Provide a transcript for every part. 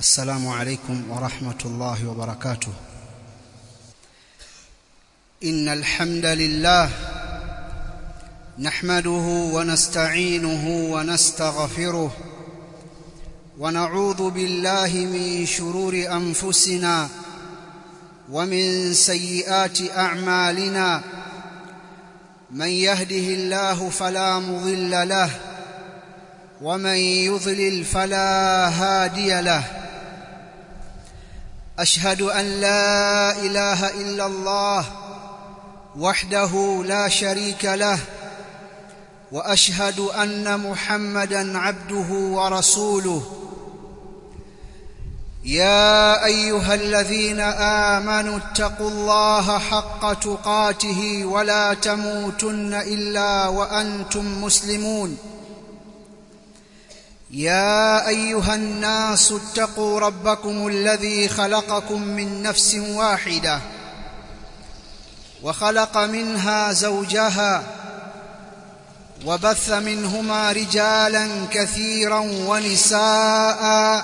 السلام عليكم ورحمة الله وبركاته إن الحمد لله نحمده ونستعينه ونستغفره ونعوذ بالله من شرور أنفسنا ومن سيئات أعمالنا من يهده الله فلا مضل له ومن يضلل فلا هادي له اشهد ان لا اله الا الله وحده لا شريك له واشهد ان محمدا عبده ورسوله يا ايها الذين امنوا اتقوا الله حق تقاته ولا تموتن الا وانتم مسلمون يا ايها الناس اتقوا ربكم الذي خلقكم من نفس واحده وخلق منها زوجها وبث منهما رجالا كثيرا ونساء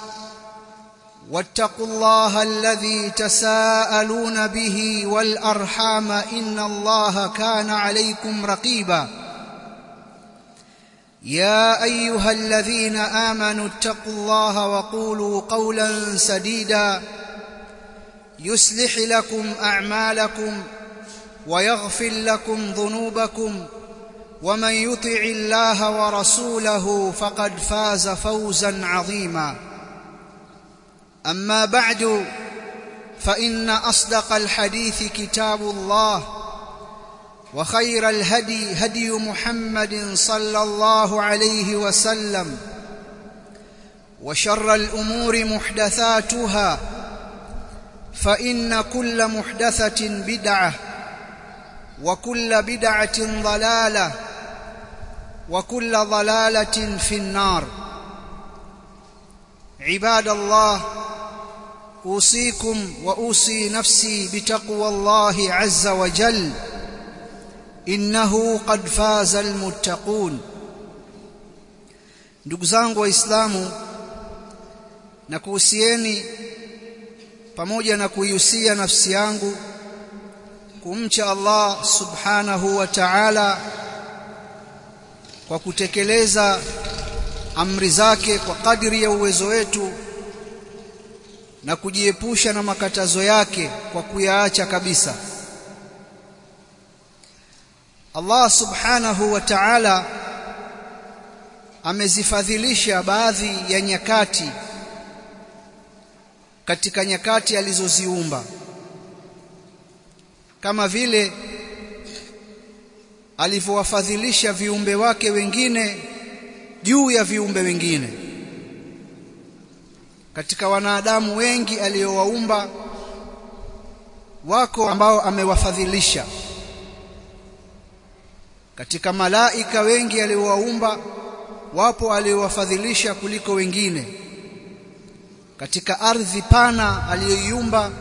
واتقوا الله الذي تساءلون به والارحام ان الله كان عليكم رقيبا يا ايها الذين امنوا اتقوا الله وقولوا قولا سديدا يصلح لكم اعمالكم ويغفر لكم ذنوبكم ومن يطع الله ورسوله فقد فاز فوزا عظيما اما بعد فان اصدق الحديث كتاب الله وخير الهدي هدي محمد صلى الله عليه وسلم وشر الامور محدثاتها فان كل محدثه بدعه وكل بدعه ضلاله وكل ضلاله في النار عباد الله اوصيكم واوصي نفسي بتقوى الله عز وجل innahu qad faza almuttaqun ndugu zangu waislamu na kuhusieni pamoja na kuihusia nafsi yangu kumcha Allah subhanahu wa ta'ala kwa kutekeleza amri zake kwa kadri ya uwezo wetu na kujiepusha na makatazo yake kwa kuyaacha kabisa Allah subhanahu wa ta'ala amezifadhilisha baadhi ya nyakati katika nyakati alizoziumba kama vile alivyowafadhilisha viumbe wake wengine juu ya viumbe wengine katika wanadamu wengi aliyowaumba wako ambao amewafadhilisha katika malaika wengi aliowaumba wapo aliowafadhilisha kuliko wengine katika ardhi pana aliyoiumba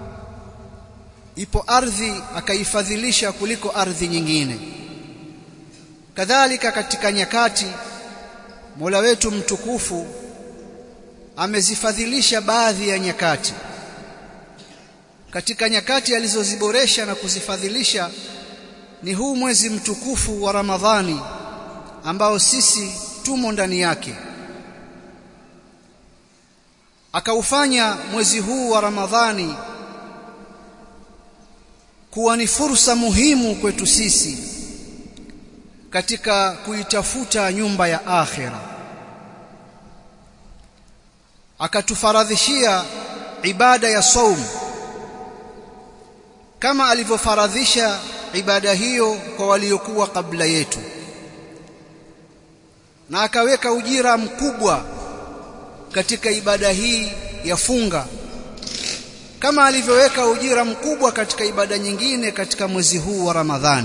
ipo ardhi akaifadhilisha kuliko ardhi nyingine kadhalika katika nyakati Mola wetu mtukufu amezifadhilisha baadhi ya nyakati katika nyakati alizoziboresha na kuzifadhilisha ni huu mwezi mtukufu wa Ramadhani ambao sisi tumo ndani yake akaufanya mwezi huu wa Ramadhani kuwa ni fursa muhimu kwetu sisi katika kuitafuta nyumba ya akhira akatufaradhishia ibada ya saum kama alivyofaradhisha ibada hiyo kwa waliokuwa kabla yetu na akaweka ujira mkubwa katika ibada hii ya funga kama alivyoweka ujira mkubwa katika ibada nyingine katika mwezi huu wa Ramadhani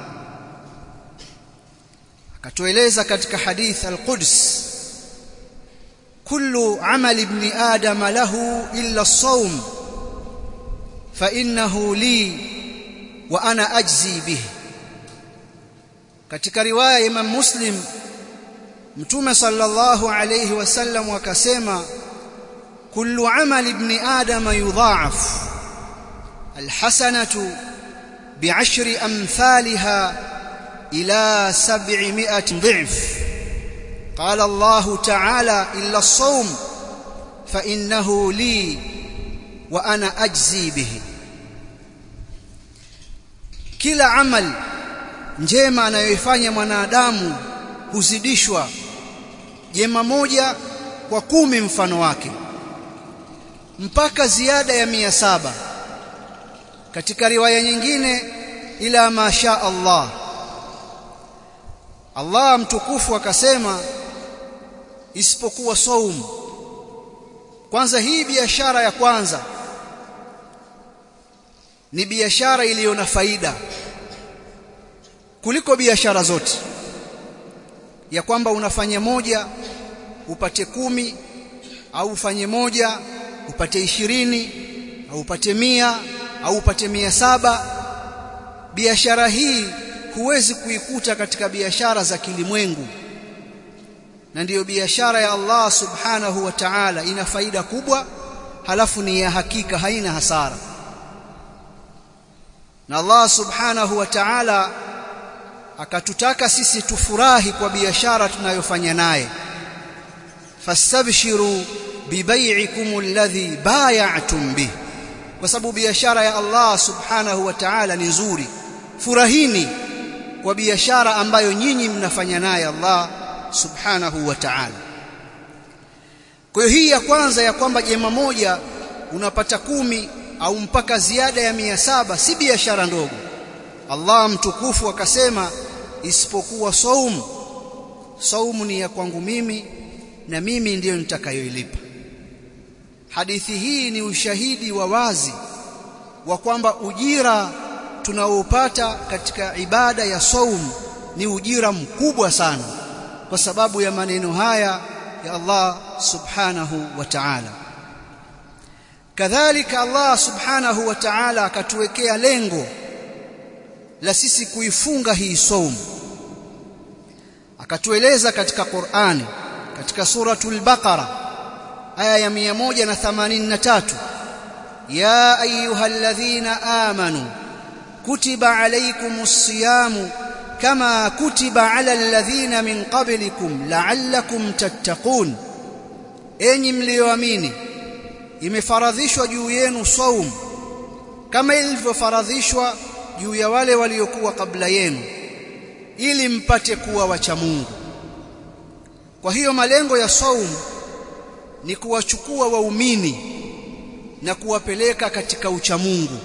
akatueleza katika hadith al-Quds kullu amali ibn adam lahu illa as-sawm fa innahu li wa ana ajzi bihi katika riwaya ya Imam Muslim mtume sallallahu alayhi wasallam akasema kullu amali ibn adam yudha'af alhasanatu bi'ashri amthaliha ila 700 dhif قال الله تعالى إلا الصوم فإنه لي وأنا أجزي به kila amal njema anayoifanya mwanadamu huzidishwa jema moja kwa kumi mfano wake mpaka ziada ya mia saba katika riwaya nyingine ila masha Allah Allah mtukufu akasema isipokuwa saum kwanza hii biashara ya kwanza ni biashara iliyo na faida kuliko biashara zote ya kwamba unafanya moja upate kumi au ufanye moja upate ishirini au upate mia au upate mia saba biashara hii huwezi kuikuta katika biashara za kilimwengu na ndiyo biashara ya Allah subhanahu wa ta'ala ina faida kubwa halafu ni ya hakika haina hasara na Allah subhanahu wa ta'ala akatutaka sisi tufurahi kwa biashara tunayofanya naye fastabshiru bibai'ikum alladhi bay'atum bih kwa sababu biashara ya Allah subhanahu wa ta'ala ni nzuri furahini kwa biashara ambayo nyinyi mnafanya naye Allah subhanahu wa ta'ala kwa hiyo hii ya kwanza ya kwamba jema moja unapata kumi au mpaka ziada ya mia saba si biashara ndogo Allah mtukufu akasema isipokuwa saum saumu ni ya kwangu mimi na mimi ndiyo nitakayoilipa hadithi hii ni ushahidi wa wazi wa kwamba ujira tunaopata katika ibada ya saum ni ujira mkubwa sana kwa sababu ya maneno haya ya Allah subhanahu wa ta'ala kadhalika Allah subhanahu wa ta'ala akatuwekea lengo la sisi kuifunga hii saum akatueleza katika Qur'ani katika suratul Baqara aya ya 183 ya ayyuhalladhina amanu kutiba alaykumus siyamu kama kutiba ala alladhina min qablikum la'allakum tattaqun enyi mlioamini imefaradhishwa juu yenu saum kama ilivyofaradhishwa juu ya wale waliokuwa kabla yenu ili mpate kuwa wacha Mungu kwa hiyo malengo ya saum ni kuwachukua waumini na kuwapeleka katika uchamungu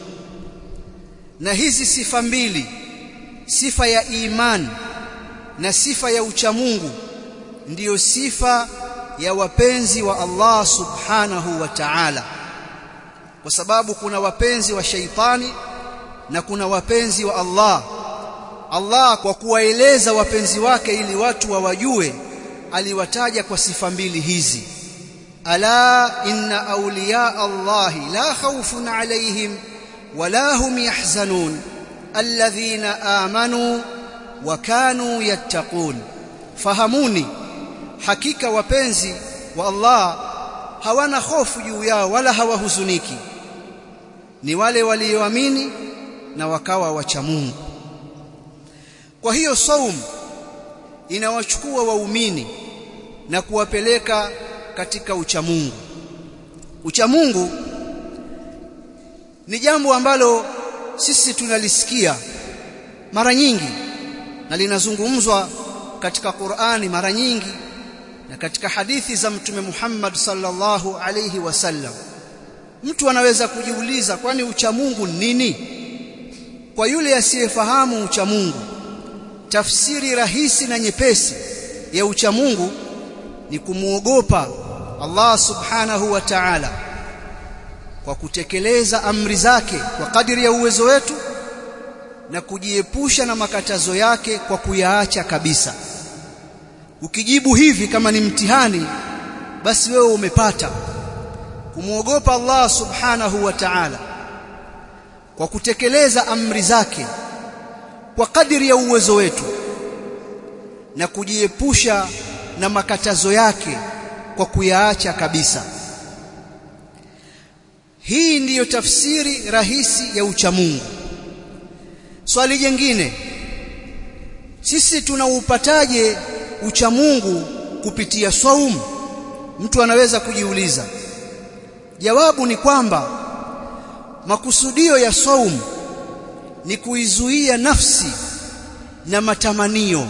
na hizi sifa mbili sifa ya imani na sifa ya uchamungu ndiyo sifa ya wapenzi wa Allah subhanahu wa ta'ala kwa sababu kuna wapenzi wa shaitani na kuna wapenzi wa Allah Allah kwa kuwaeleza wapenzi wake ili watu wawajue aliwataja kwa sifa mbili hizi ala inna awliya Allah la khawfun alayhim wala hum yahzanun alladhina amanu wa kanu yattaqun fahamuni hakika wapenzi wa Allah hawana hofu juu yao wala hawahuzuniki ni wale walioamini na wakawa wacha Mungu kwa hiyo saum inawachukua waumini na kuwapeleka katika uchamungu uchamungu ni jambo ambalo sisi tunalisikia mara nyingi na linazungumzwa katika Qur'ani mara nyingi na katika hadithi za mtume Muhammad sallallahu alayhi wasallam mtu anaweza kujiuliza kwani uchamungu nini kwa yule asiyefahamu uchamungu tafsiri rahisi na nyepesi ya uchamungu ni kumuogopa Allah subhanahu wa ta'ala kwa kutekeleza amri zake kwa kadiri ya uwezo wetu na kujiepusha na makatazo yake kwa kuyaacha kabisa ukijibu hivi kama ni mtihani basi wewe umepata kumwogopa Allah subhanahu wa ta'ala kwa kutekeleza amri zake kwa kadiri ya uwezo wetu na kujiepusha na makatazo yake kwa kuyaacha kabisa hii ndiyo tafsiri rahisi ya uchamungu swali jingine sisi tunaupataje uchamungu kupitia saumu mtu anaweza kujiuliza jawabu ni kwamba makusudio ya saumu ni kuizuia nafsi na matamanio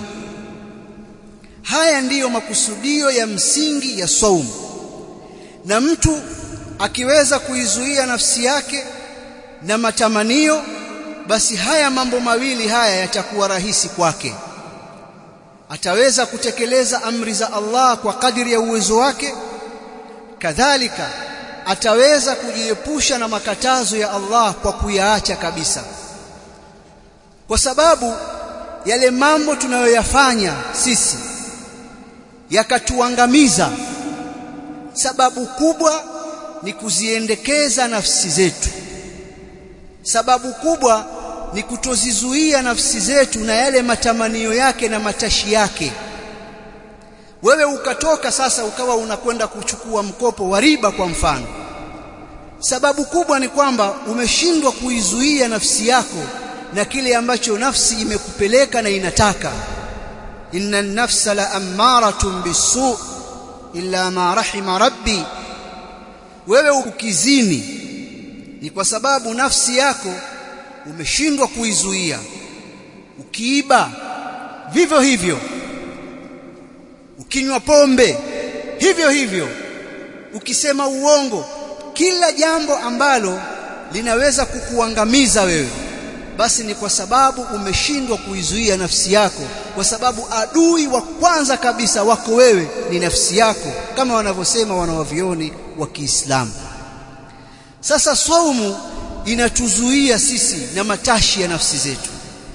haya ndiyo makusudio ya msingi ya saumu na mtu akiweza kuizuia nafsi yake na matamanio basi haya mambo mawili haya yatakuwa rahisi kwake ataweza kutekeleza amri za Allah kwa kadiri ya uwezo wake kadhalika ataweza kujiepusha na makatazo ya Allah kwa kuyaacha kabisa kwa sababu yale mambo tunayoyafanya sisi yakatuangamiza sababu kubwa ni kuziendekeza nafsi zetu sababu kubwa ni kutozizuia nafsi zetu na yale matamanio yake na matashi yake wewe ukatoka sasa ukawa unakwenda kuchukua mkopo wa riba kwa mfano sababu kubwa ni kwamba umeshindwa kuizuia nafsi yako na kile ambacho nafsi imekupeleka na inataka inna an-nafsa la ammaratun bisu illa ma rahima rabbi wewe ukizini ni kwa sababu nafsi yako umeshindwa kuizuia ukiiba vivyo hivyo ukinywa pombe hivyo hivyo ukisema uongo kila jambo ambalo linaweza kukuangamiza wewe basi ni kwa sababu umeshindwa kuizuia nafsi yako kwa sababu adui wa kwanza kabisa wako wewe ni nafsi yako kama wanavyosema wanawavioni wa Kiislamu sasa saumu inatuzuia sisi na matashi ya nafsi zetu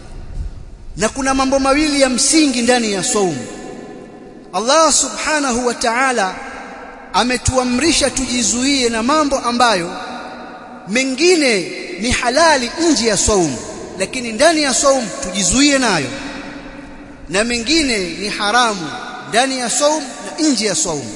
na kuna mambo mawili ya msingi ndani ya saumu Allah subhanahu wa ta'ala ametuamrisha tujizuie na mambo ambayo mengine ni halali nje ya saumu lakini ndani ya saumu tujizuie nayo na mengine ni haramu ndani ya saumu na nje ya saumu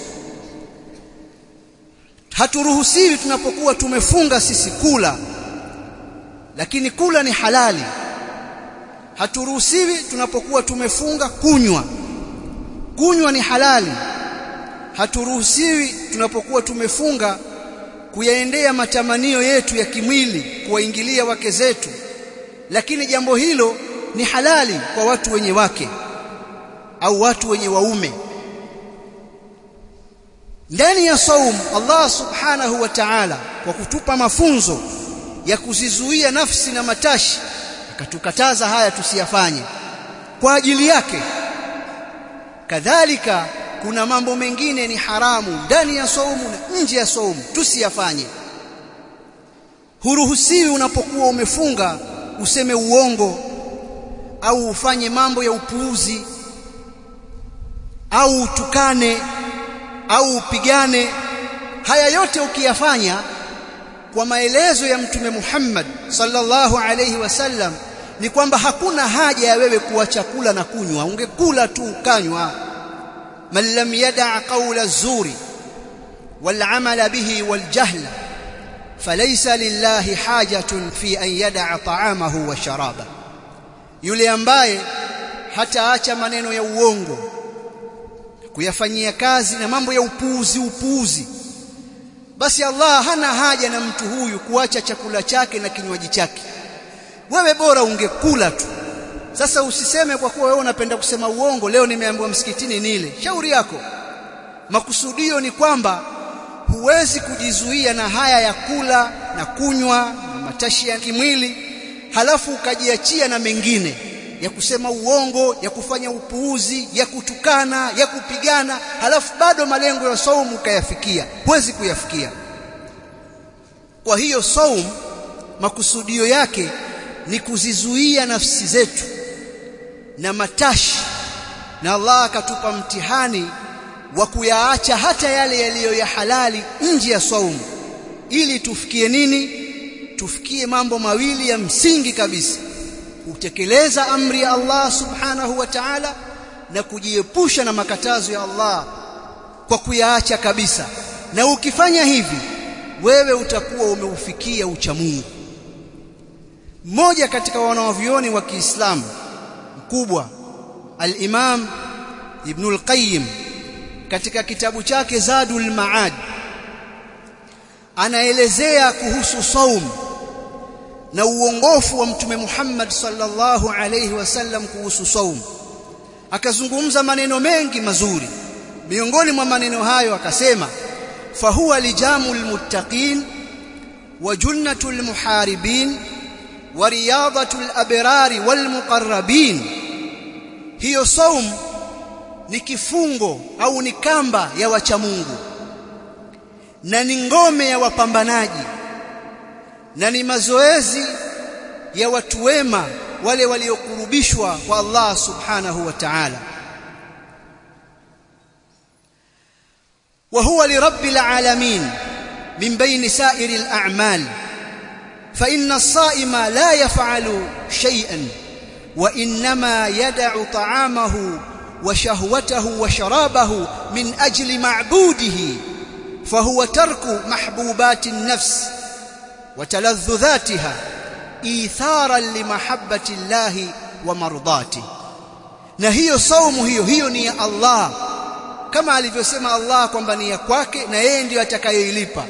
haturuhusiwi tunapokuwa tumefunga sisi kula lakini kula ni halali haturuhusiwi tunapokuwa tumefunga kunywa kunywa ni halali haturuhusiwi tunapokuwa tumefunga kuyaendea matamanio yetu ya kimwili kuwaingilia wake zetu lakini jambo hilo ni halali kwa watu wenye wake au watu wenye waume ndani ya saum Allah subhanahu wa ta'ala kwa kutupa mafunzo ya kuzizuia nafsi na matashi akatukataza haya tusiyafanye kwa ajili yake kadhalika kuna mambo mengine ni haramu ndani ya saumu na nje ya saumu tusiyafanye huruhusiwi unapokuwa umefunga useme uongo au ufanye mambo ya upuuzi au utukane au upigane haya yote ukiyafanya kwa maelezo ya mtume Muhammad sallallahu alayhi wasallam ni kwamba hakuna haja ya wewe kuacha kula na kunywa ungekula tu ukanywa man lam yada' qawla zuri wal amala bihi wal jahla falaysa lillahi hajatun fi an yada'a ta'amahu wa sharaba yule ambaye hataacha maneno ya uongo kuyafanyia kazi na mambo ya upuuzi upuuzi basi Allah hana haja na mtu huyu kuacha chakula chake na kinywaji chake wewe bora ungekula tu sasa usiseme kwa kuwa wewe unapenda kusema uongo leo nimeambiwa msikitini nile shauri yako makusudio ni kwamba huwezi kujizuia na haya ya kula na kunywa na matashi ya kimwili halafu ukajiachia na mengine ya kusema uongo ya kufanya upuuzi ya kutukana ya kupigana halafu bado malengo ya saumu ukayafikia huwezi kuyafikia kwa hiyo saumu makusudio yake ni kuzizuia nafsi zetu na matashi na Allah akatupa mtihani wa kuyaacha hata yale yaliyo ya halali nje ya saumu ili tufikie nini tufikie mambo mawili ya msingi kabisa kutekeleza amri ya Allah subhanahu wa ta'ala na kujiepusha na makatazo ya Allah kwa kuyaacha kabisa na ukifanya hivi wewe utakuwa umeufikia uchamungu mmoja katika wanawavyuoni wa Kiislamu mkubwa al-Imam Ibn al-Qayyim katika kitabu chake Zadul Maad anaelezea kuhusu saum na uongofu wa mtume Muhammad sallallahu alayhi wasallam kuhusu saum akazungumza maneno mengi mazuri miongoni mwa maneno hayo akasema fahuwa lijamul muttaqin wa junnatul muharibin wa riyadatul abrari wal muqarrabin hiyo saum ni kifungo au ni kamba ya wacha Mungu na ni ngome ya wapambanaji na ni mazoezi ya watu wema wale waliokurubishwa kwa Allah subhanahu wa ta'ala وهو لرب العالمين من بين سائر الأعمال فإن الصائم لا يفعل شيئا وإنما يدع طعامه وشهوته وشرابه من أجل معبوده فهو ترك محبوبات النفس وتلذذاتها إيثارا لمحبة الله ومرضاته نهي صوم هي هي ني الله kama alivyosema Allah kwamba ni ya kwake na yeye ndiyo atakayoilipa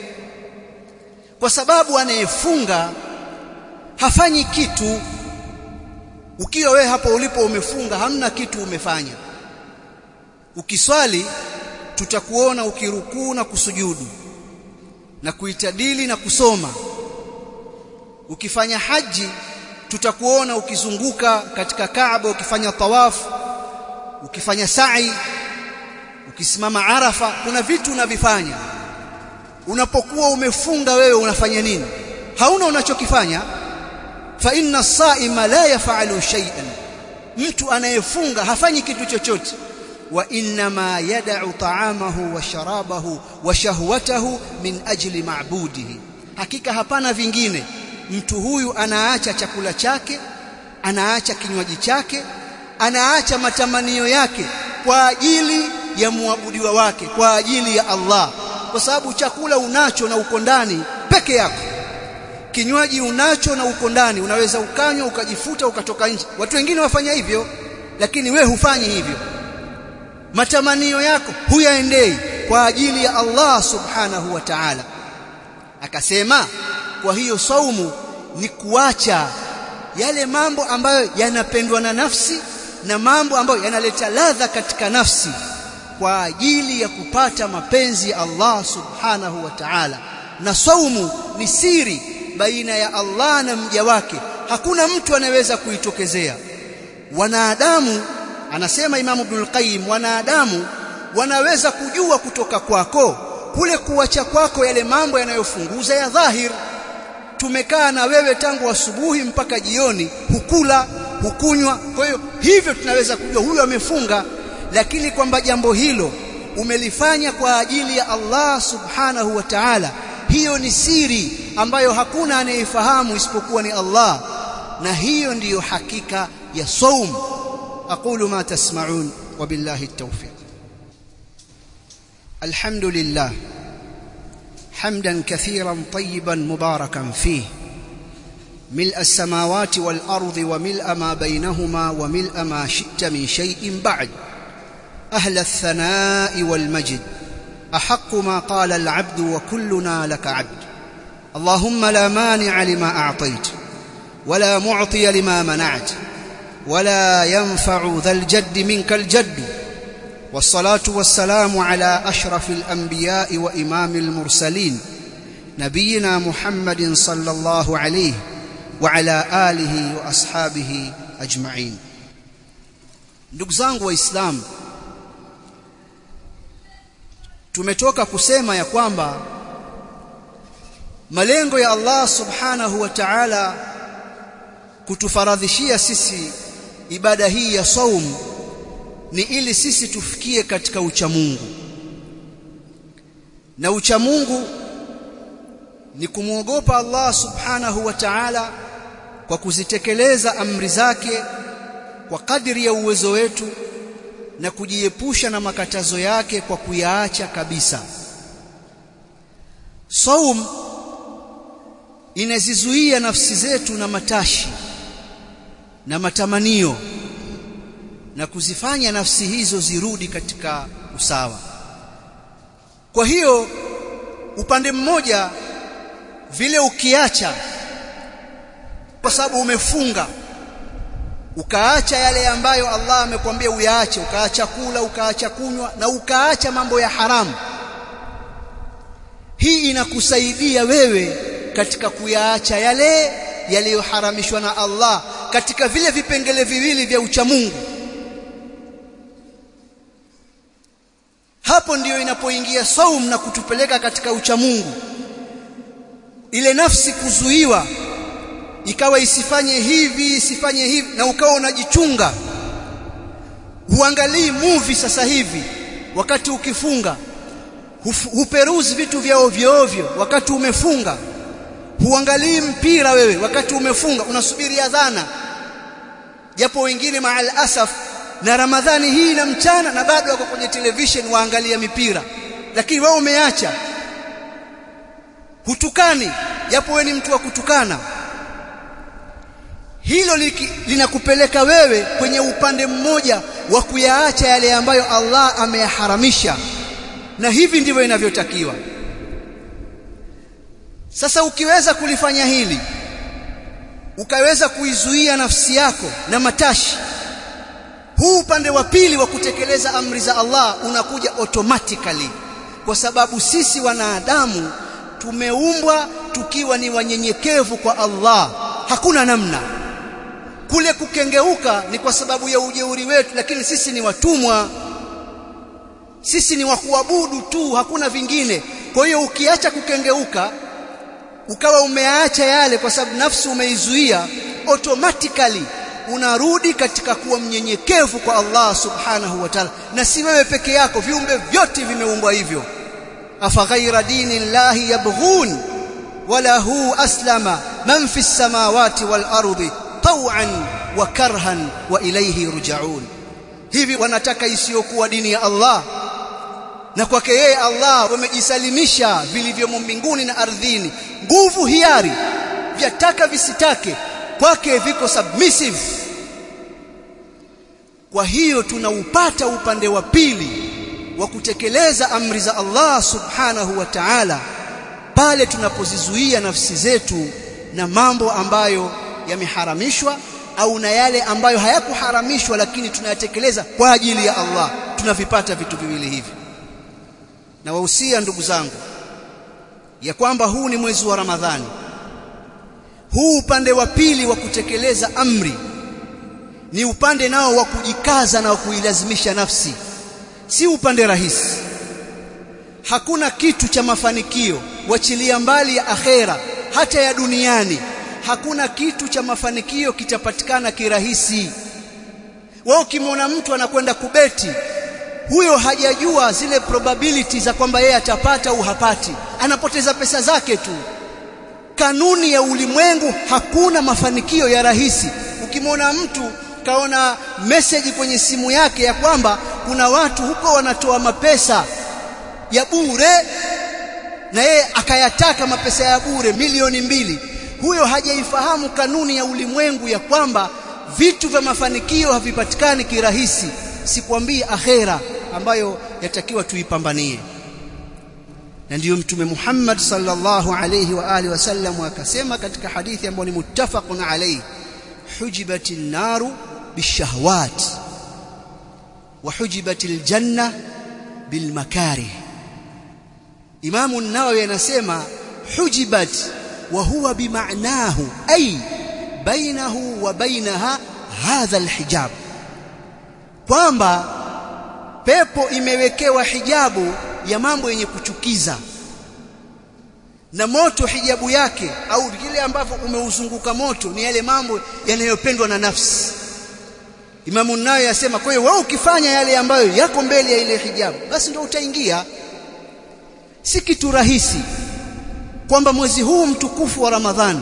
kwa sababu anayefunga hafanyi kitu ukiwa wewe hapo ulipo umefunga hamna kitu umefanya ukiswali tutakuona ukirukuu na kusujudu na kuitadili na kusoma ukifanya haji tutakuona ukizunguka katika Kaaba ukifanya tawafu ukifanya sa'i ukisimama Arafa kuna vitu unavifanya unapokuwa umefunga wewe unafanya nini hauna unachokifanya fa inna as-sa'ima la yaf'alu shay'an mtu anayefunga hafanyi kitu chochote wa inma yad'u ta'amahu wa sharabahu wa shahwatahu min ajli ma'budihi hakika hapana vingine mtu huyu anaacha chakula chake anaacha kinywaji chake anaacha matamanio yake kwa ajili ya muabudiwa wake kwa ajili ya Allah kwa sababu chakula unacho na uko ndani peke yako kinywaji unacho na uko ndani unaweza ukanywa ukajifuta ukatoka nje watu wengine wafanya hivyo lakini we hufanyi hivyo matamanio yako huyaendei kwa ajili ya Allah subhanahu wa ta'ala akasema kwa hiyo saumu ni kuacha yale mambo ambayo yanapendwa na nafsi na mambo ambayo yanaleta ladha katika nafsi kwa ajili ya kupata mapenzi ya Allah subhanahu wa ta'ala na saumu ni siri baina ya Allah na mja wake hakuna mtu anayeweza kuitokezea wanadamu anasema Imam Ibn Qayyim wanadamu wanaweza kujua kutoka kwako kule kuacha kwako yale mambo yanayofunguza ya dhahir tumekaa na wewe tangu asubuhi mpaka jioni hukula hukunywa kwa hiyo hivyo tunaweza kujua huyo amefunga lakini kwamba jambo hilo umelifanya kwa ajili ya Allah subhanahu wa ta'ala hiyo ni siri ambayo hakuna anayefahamu isipokuwa ni Allah na hiyo ndiyo hakika ya saum aqulu ma tasma'un wa billahi at-tawfiq alhamdulillah حمدا كثيرا طيبا مباركا فيه ملء السماوات والأرض وملء ما بينهما وملء ما شئت من شيء بعد أهل الثناء والمجد أحق ما قال العبد وكلنا لك عبد اللهم لا مانع لما أعطيت ولا معطي لما منعت ولا ينفع ذا الجد منك الجد والصلاة والسلام على أشرف الأنبياء وإمام المرسلين نبينا محمد صلى الله عليه وعلى آله وأصحابه أجمعين ndugu zangu waislamu tumetoka kusema ya kwamba malengo ya Allah subhanahu wa ta'ala kutufaradhishia sisi ibada hii ya saum ni ili sisi tufikie katika uchamungu na uchamungu ni kumwogopa Allah subhanahu wa ta'ala kwa kuzitekeleza amri zake kwa kadiri ya uwezo wetu na kujiepusha na makatazo yake kwa kuyaacha kabisa saum inazizuia nafsi zetu na matashi na matamanio na kuzifanya nafsi hizo zirudi katika usawa kwa hiyo upande mmoja vile ukiacha kwa sababu umefunga ukaacha yale ambayo Allah amekwambia uyaache ukaacha kula ukaacha kunywa na ukaacha mambo ya haramu hii inakusaidia wewe katika kuyaacha yale yaliyoharamishwa na Allah katika vile vipengele viwili vya uchamungu hapo ndiyo inapoingia saum na kutupeleka katika uchamungu ile nafsi kuzuiwa ikawa isifanye hivi isifanye hivi na ukawa unajichunga huangalii movie sasa hivi wakati ukifunga huperuzi vitu vya ovyo ovyo wakati umefunga huangalii mpira wewe wakati umefunga unasubiri adhana japo wengine maal asaf na ramadhani hii na mchana na bado wako kwenye television waangalia mipira lakini wewe umeacha hutukani japo wewe ni mtu wa kutukana hilo linakupeleka wewe kwenye upande mmoja wa kuyaacha yale ambayo Allah ameyaharamisha na hivi ndivyo inavyotakiwa sasa ukiweza kulifanya hili ukaweza kuizuia nafsi yako na matashi huu upande wa pili wa kutekeleza amri za Allah unakuja automatically kwa sababu sisi wanadamu tumeumbwa tukiwa ni wanyenyekevu kwa Allah hakuna namna kule kukengeuka ni kwa sababu ya ujeuri wetu lakini sisi ni watumwa sisi ni wa kuabudu tu hakuna vingine kwa hiyo ukiacha kukengeuka ukawa umeacha yale kwa sababu nafsi umeizuia automatically unarudi katika kuwa mnyenyekevu kwa Allah subhanahu wa ta'ala na si wewe peke yako viumbe vyote vimeumbwa hivyo afa ghaira dini llahi yabghun wala hu aslama man fi samawati wal ardi taw'an wa karhan wa ilayhi ruja'un hivi wanataka isiyokuwa dini ya Allah na kwake yeye Allah wamejisalimisha vilivyomo mbinguni na ardhini nguvu hiari vyataka visitake kwake viko submissive kwa hiyo tunaupata upande wa pili wa kutekeleza amri za Allah subhanahu wa ta'ala pale tunapozizuia nafsi zetu na mambo ambayo yameharamishwa au na yale ambayo hayakuharamishwa lakini tunayatekeleza kwa ajili ya Allah tunavipata vitu viwili hivi na wahusia ndugu zangu ya kwamba huu ni mwezi wa Ramadhani huu upande wa pili wa kutekeleza amri ni upande nao wa kujikaza na wa kuilazimisha nafsi si upande rahisi hakuna kitu cha mafanikio wachilia mbali ya akhera hata ya duniani hakuna kitu cha mafanikio kitapatikana kirahisi wao kimwona mtu anakwenda kubeti huyo hajajua zile probability za kwamba yeye atapata au hapati anapoteza pesa zake tu kanuni ya ulimwengu hakuna mafanikio ya rahisi ukimwona mtu kaona message kwenye simu yake ya kwamba kuna watu huko wanatoa mapesa ya bure na yeye akayataka mapesa ya bure milioni mbili huyo hajaifahamu kanuni ya ulimwengu ya kwamba vitu vya mafanikio havipatikani kirahisi sikwambii akhera ambayo yatakiwa tuipambanie na ndiyo mtume Muhammad sallallahu alayhi wa alihi wasallam akasema katika hadithi ambayo ni muttafaqun alayhi hujibatin naru bishahawat wa hujibatil janna bilmakarih Imam an-Nawawi anasema hujibat wa huwa bimaanahu ay bainahu wa bainaha hadha alhijab kwamba pepo imewekewa hijabu ya mambo yenye kuchukiza na moto hijabu yake au kile ambavyo umeuzunguka moto ni yale mambo yanayopendwa na nafsi Imamu nayo yasema kwa hiyo wewe ukifanya yale ambayo yako mbele ya ile hijabu basi ndio utaingia si kitu rahisi kwamba mwezi huu mtukufu wa Ramadhani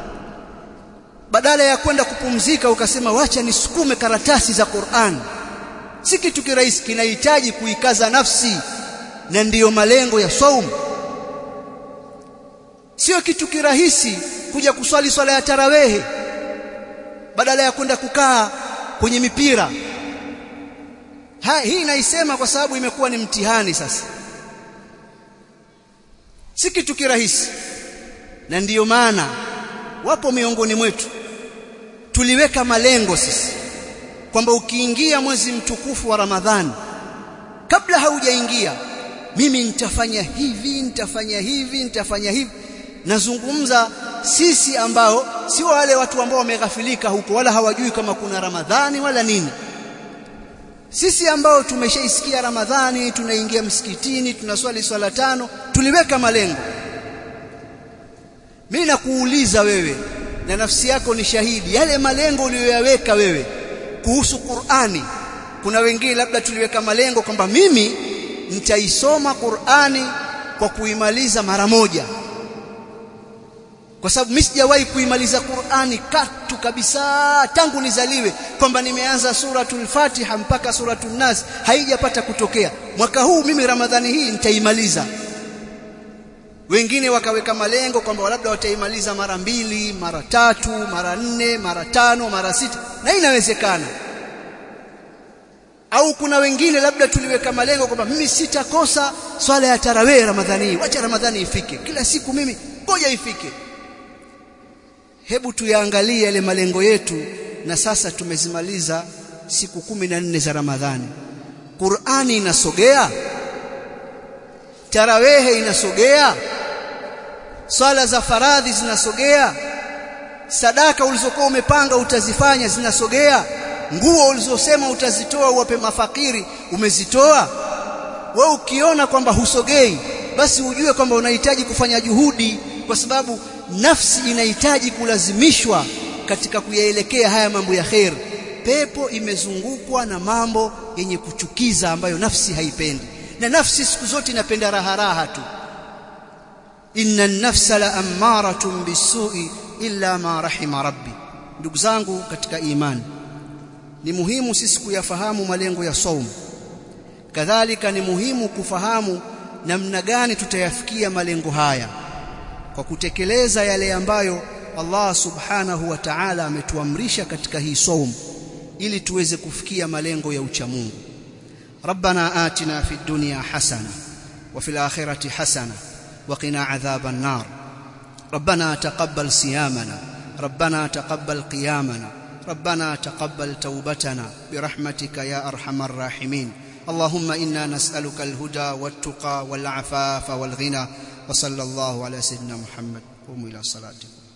badala ya kwenda kupumzika ukasema wacha nisukume karatasi za Qur'an si kitu kirahisi kinahitaji kuikaza nafsi na ndiyo malengo ya saumu sio kitu kirahisi kuja kuswali swala ya tarawehe badala ya kwenda kukaa kwenye mipira ha, hii naisema kwa sababu imekuwa ni mtihani sasa si kitu kirahisi na ndiyo maana wapo miongoni mwetu tuliweka malengo sisi kwamba ukiingia mwezi mtukufu wa Ramadhani kabla haujaingia mimi nitafanya hivi nitafanya hivi nitafanya hivi nazungumza sisi ambao sio wale watu ambao wameghafilika huko wala hawajui kama kuna Ramadhani wala nini sisi ambao tumeshaisikia Ramadhani tunaingia msikitini tunaswali swala tano tuliweka malengo mimi nakuuliza wewe na nafsi yako ni shahidi yale malengo uliyoyaweka wewe kuhusu Qur'ani kuna wengine labda tuliweka malengo kwamba mimi nitaisoma Qur'ani kwa kuimaliza mara moja kwa sababu mimi sijawahi kuimaliza Qur'ani katu kabisa tangu nizaliwe kwamba nimeanza suratul Fatiha mpaka suratul Nas haijapata kutokea mwaka huu mimi Ramadhani hii nitaimaliza wengine wakaweka malengo kwamba labda wataimaliza mara mbili mara tatu mara nne mara tano mara sita na inawezekana au kuna wengine labda tuliweka malengo kwamba mimi sitakosa swala ya tarawih Ramadhani hii wacha Ramadhani ifike kila siku mimi ngoja ifike hebu tuyaangalie yale malengo yetu na sasa tumezimaliza siku kumi na nne za Ramadhani Qur'ani inasogea tarawehe inasogea swala za faradhi zinasogea sadaka ulizokuwa umepanga utazifanya zinasogea nguo ulizosema utazitoa uwape mafakiri umezitoa wewe ukiona kwamba husogei basi ujue kwamba unahitaji kufanya juhudi kwa sababu nafsi inahitaji kulazimishwa katika kuyaelekea haya mambo ya khair pepo imezungukwa na mambo yenye kuchukiza ambayo nafsi haipendi na nafsi siku zote inapenda raha raha tu inna an-nafsa la ammaratun bisu'i illa ma rahima rabbi ndugu zangu katika imani ni muhimu sisi kuyafahamu malengo ya saumu kadhalika ni muhimu kufahamu namna gani tutayafikia malengo haya kwa kutekeleza yale ambayo Allah subhanahu wa ta'ala ametuamrisha katika hii saumu ili tuweze kufikia malengo ya uchamungu ربنا آتنا في الدنيا حسنة وفي الآخرة حسنة وقنا عذاب النار ربنا تقبل صيامنا ربنا تقبل قيامنا ربنا تقبل توبتنا برحمتك يا أرحم الراحمين اللهم إنا نسألك الهدى والتقى والعفاف والغنى وصلى الله على سيدنا محمد قوموا إلى صلاتكم